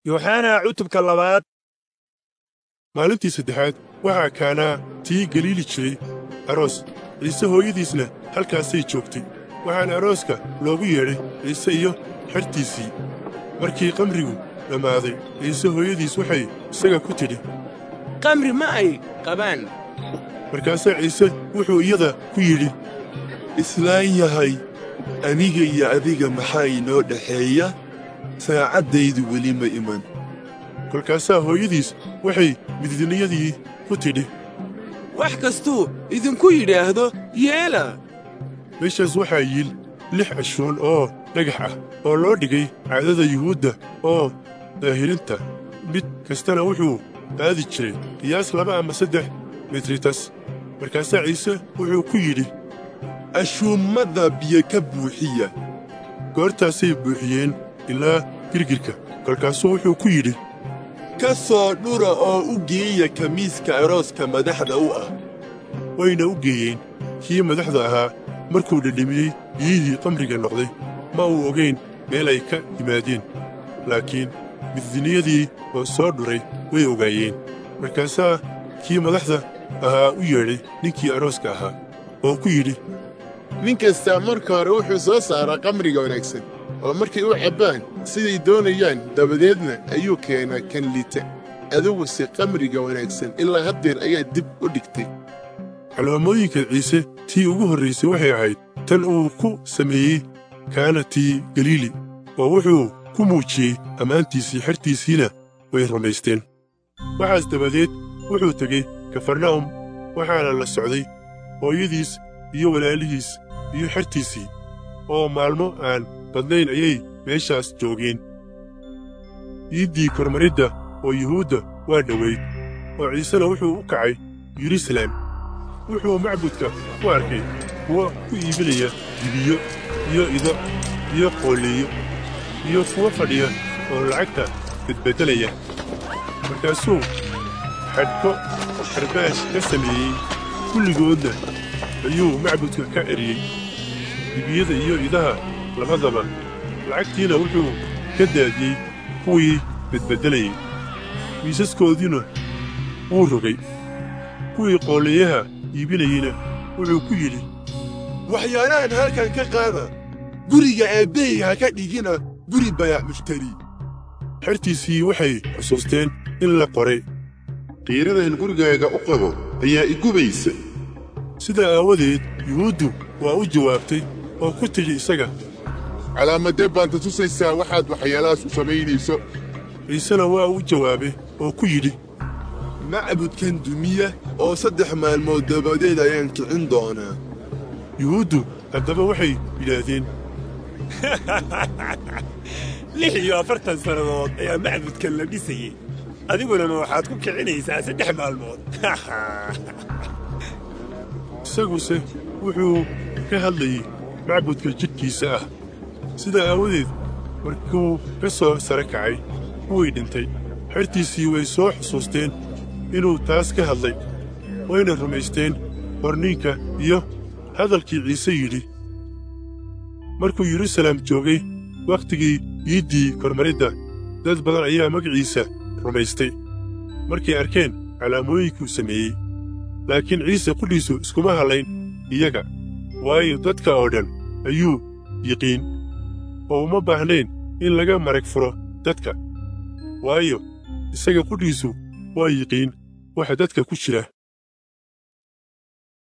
yooxana cutubka labaad maalintii saddexaad waxaa kaanaa tii galiili jiray aroos ciise hooyadiisna halkaasay joogtay waxaana arooska loogu yeedhay ciise iyo xertiisii markii qamrigu dhammaaday ciise hooyadiis waxay isaga ku tidhi qamri ma ay qabaan markaasaa ciise wuxuu iyada ku yidhi islaan yahay aniga iyo adiga maxaa inoo dhexeeya saacaddaydu weli ma iman kolkaasaa hooyadiis waxay mididniyadii ku tidhi wax kastuu idinku yidhaahdo yeela meeshaas waxaa yiil lix cashuun oo dhagax ah oo loo dhigay caadada yuhuudda oo daahirinta mid kastana wuxuu qaadi jiray qiyaas laba ama saddex mitritas markaasaa ciise wuxuu ku yidhi ashuummada biyo ka buuxiya goortaasay buuxiyeen ilaa girgirka kolkaasuu wuxuu ku yidhi ka soo dhura oo u geeya kamiiska arooska madaxda u ah wayna u geeyeen kii madaxda ahaa markuu dhedhemiyey biyihii qamriga noqday ma uu ogayn meel ay ka yimaadeen laakiin mididniyadii oo soo dhuray way ogaayeen markaasaa kii madaxda ahaa u yeedhay ninkii arooska ahaa oo ku yidhi nin kastaa marka hore wuxuu soo saaraa qamriga wanaagsan oo markay u cabbaan siday doonayaan dabadeedna ayuu keenaa kan liita adiguse qamriga wanaagsan ilaa haddeer ayaa dib u dhigtay calaamooyinka ciise tii ugu horraysay waxay ahayd tan uu ku sameeyey kaana tii galiili oo wuxuu ku muujiyey ammaantiisii xertiisiina way rumaysteen waxaas dabadeed wuxuu tegey kafarna'um waxaana la socday hooyadiis iyo walaalihiis iyo xertiisii oo maalmo aan badnayn ayay meeshaas joogeen iiddii kormaridda oo yuhuudda waa dhowayd oo ciisena wuxuu u kacay yeruusaleem wuxuu macbudka ku arkay kuwo ku iibinaya dibiyo iyo ido iyo qoolleeyo iyo kuwo fadhiya oo lacagta bedbeddelaya markaasuu xadhko xarbaash ka sameeyey kulligoodna ayuu macbudka ka eriyey dibiyada iyo idaha labadaba lacagtiina wuxuu ka daadiyey kuwii bedbeddelayey miisaskoodiina wuu rogay kuwii qoolleeyaha iibinayeyna wuxuu ku yidhi waxyaalahan halkan ka qaada guriga eebbey ha ka dhigina guri bayac mushtari xertiisii waxay xusuusteen in la qoray qiiradan gurigaaga u qabo ayaa igubaysa sidaa aawadeed yuhuuddu waa u jawaabtay oo ku tidhi isaga calaamadee baanta tusaysaa waxaad waxyaalahaas u samaynayso ciisena waa u jawaabay oo ku yidhi macbudkan dumiya oo saddex maalmood dabadeed ayaan kicin doonaa yuhuuddu haddaba waxay yidhaahdeen lix iyo afartan sannadood ayaa macbudkan la dhisayey adiguna ma waxaad ku kicinaysaa saddex maalmood isaguse wuxuu ka hadlayey macbudka jidhkiisa ah sidaa aawadeed markuu ka soo sare kacay kuwii dhintay xertiisii way soo xusuusteen inuu taas ka hadlay wayna rumaysteen qorniinka iyo hadalkii ciise yidhi markuu yeruusaleem joogay wakhtigii iiddii kormaridda dad badan ayaa magaciisa rumaystay markay arkeen calaamooyinkuu sameeyey laakiin ciise qudhiisu iskuma hadlayn iyaga waayo dadka oo dhan ayuu yiqiin oo uma baahnayn in laga marag furo dadka waayo isaga qudhiisu waa yiqiin waxa dadka ku jira